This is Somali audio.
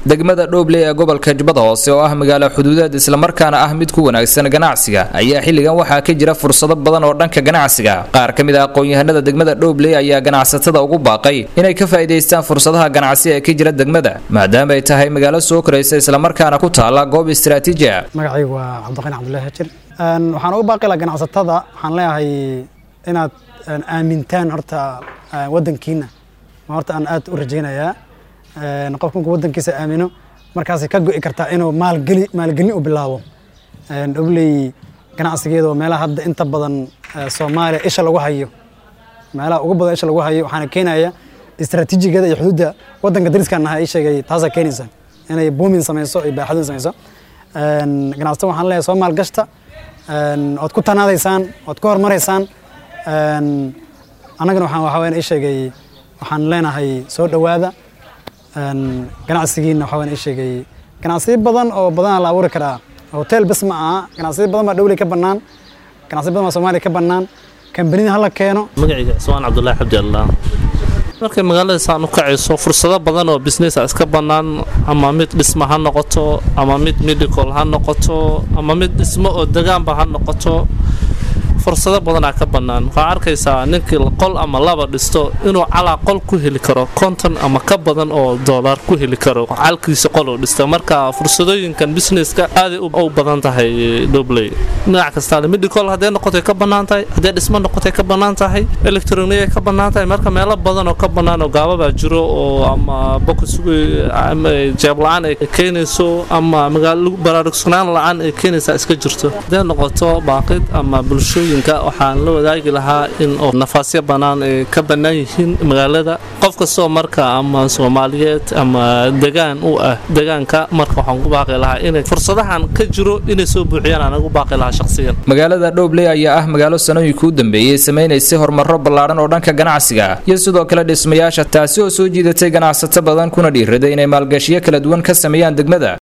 degmada dhoobley ee gobolka jubbada hoose oo ah magaalo xuduudeed islamarkaana ah mid ku wanaagsan ganacsiga ayaa xilligan waxaa ka jira fursado badan oo dhanka ganacsiga qaar ka mid ah aqoon-yahanada degmada dhoobley ayaa ganacsatada ugu baaqay inay ka faa'iidaystaan fursadaha ganacsi ee ka jira degmada maadaama ay tahay magaalo soo koraysa islamarkaana ku taala goob istaraatiiji ah magacaygu waa cabdiqani cabdullahi hajir waxaan ugu baaqi lahaa ganacsatada waxaan leeyahay inaad aamintaan horta wadankiina ma horta aan aad u rajaynayaa qof markuu wadankiisa aamino markaasay ka go'i kartaa inuu maalgeli maalgelin u bilaabo dhobley ganacsigeeda oo meelaha hadda inta badan soomaaliya isha lagu hayo meelaha ugu badan isha lagu hayo waxaana keenaya istaraatiijigeeda iyo xuduudda wadanka dariskan nahay ii sheegay taasaa keenaysa inay boomin samayso iyo baaxadin samayso ganacsatada waxaan leeyahay soo maalgashta ood ku tanaadaysaan ood ku hormaraysaan annagana waxaan waxaa weyan ii sheegay waxaan leenahay soo dhowaada ganacsigiina waxaa weyan ii sheegay ganacsiyo badan oo badanaa la abuuri karaa hotel bes ma aha ganacsiyo badan baa dhowley ka bannaan ganacsiyo badan baa soomaaliya ka bannaan kambanida hala keeno magacayga cismaan cabdullaahi xabdi allah markay magaalada saan u kacayso fursado badan oo businessa iska bannaan ama mid dhisma ha noqoto ama mid medical ha noqoto ama mid dhismo oo degaanba ha noqoto fursado badanaa ka bannaan waxaa arkaysaa ninkii qol ama laba dhisto inuu calaa qol ku heli karo konton ama ka badan oo doolar ku heli karo calkiisa qol uu dhista marka fursadooyinkan businesska aaday u badan tahay dhobley dhinac kastaa medical hadday noqotay ka bannaan tahay hadday dhismo noqotay ka bannaan tahay electroniya ka bannaan tahay marka meelo badan oo ka bannaan oo gaababaa jiro oo ama bokus jeeb la-aan ay keenayso ama magaalo baraarugsanaan la-aan ay keenaysaa iska jirto hadday noqoto baaqid ama bulshooyin waxaan la wadaagi lahaa in oo nafaasyo bannaan ay ka bannaan yihiin magaalada qof kastoo marka ama soomaaliyeed ama degaan u ah degaanka marka waxaan ku baaqi lahaa inay fursadahan ka jiro inay soo buuxiyaan aan ugu baaqi lahaa shakhsiyan magaalada dhoobley ayaa ah magaalo sanooyinka u dambeeyey samaynaysay horumaro ballaadhan oo dhanka ganacsiga iyo sidoo kale dhismayaasha taasi oo soo jiidatay ganacsato badan kuna dhiiraday inay maalgashiyo kala duwan ka sameeyaan degmada